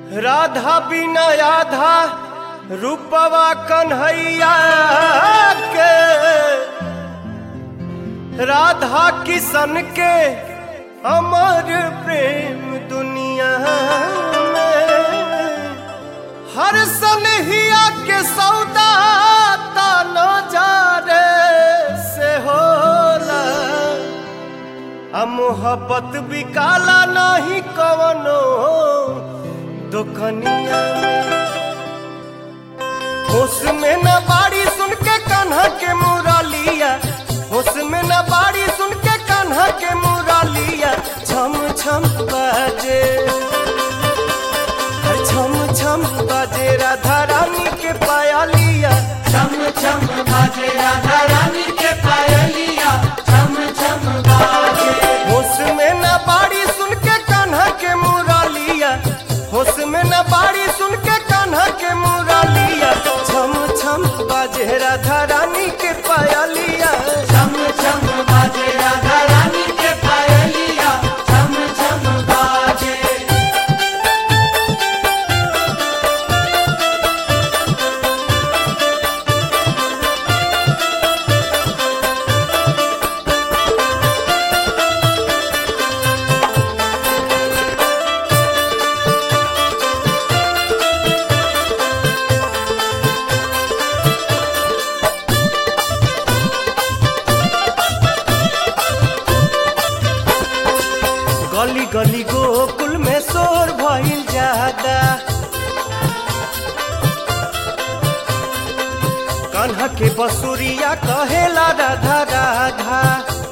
राधा बिना आधा रूपवा कन्हैया के राधा किशन के अमर प्रेम दुनिया में हर सनहिया के सौदा ताना जा रे से होला आ मोहब्बत भी काला नहीं कवनो दुकनिया होश में न बाड़ी सुन के कान्हा के मुरलिया होश में न बाड़ी सुन के कान्हा के मुरलिया छम छम बाजे हर छम छम बाजे राधा रानी के पायलिया छम छम बाजे राधा रानी के पायलिया छम छम बाजे होश में न बाड़ी सुन के कान्हा के मुरलिया होश में न बाड़ी सुन के कान्हा के मुरलिया छम छम बाजे राधा रानी के पायलिया छम छम बाजे राधा रानी के पायलिया छम छम बाजे गली गली गोकुल में शोर भइल ज्यादा कान्हा के बसुरिया कहेला राधा राधा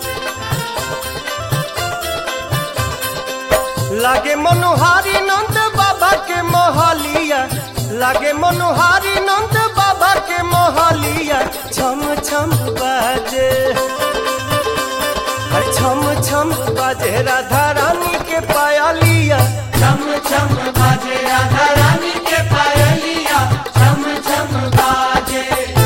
लागे मनोहारी नंद बाबा के मोहलिया लागे मनोहारी नंद बाबा के मोहलिया छम छम बाजे हर छम छम बाजे राधा रानी के पायलिया छम छम बाजे राधा रानी के पायलिया छम छम बाजे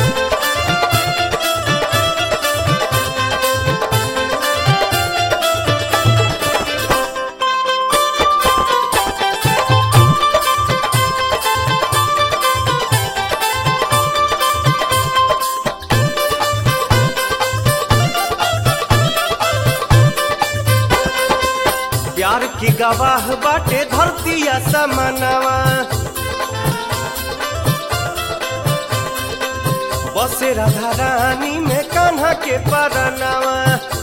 प्यार की गवाह बाटे धरतिया समनवा बसे राधा रानी में कान्हा के परनवा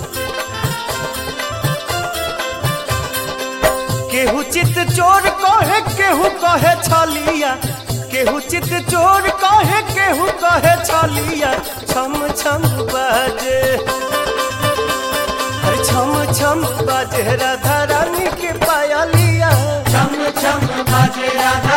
केहू चित चोर कहे केहू कहे छलिया केहू चित चोर कहे केहू कहे छलिया छम छम बाजे हर छम छम बाजे राधा रानी के पायलिया छम छम बाजे राधा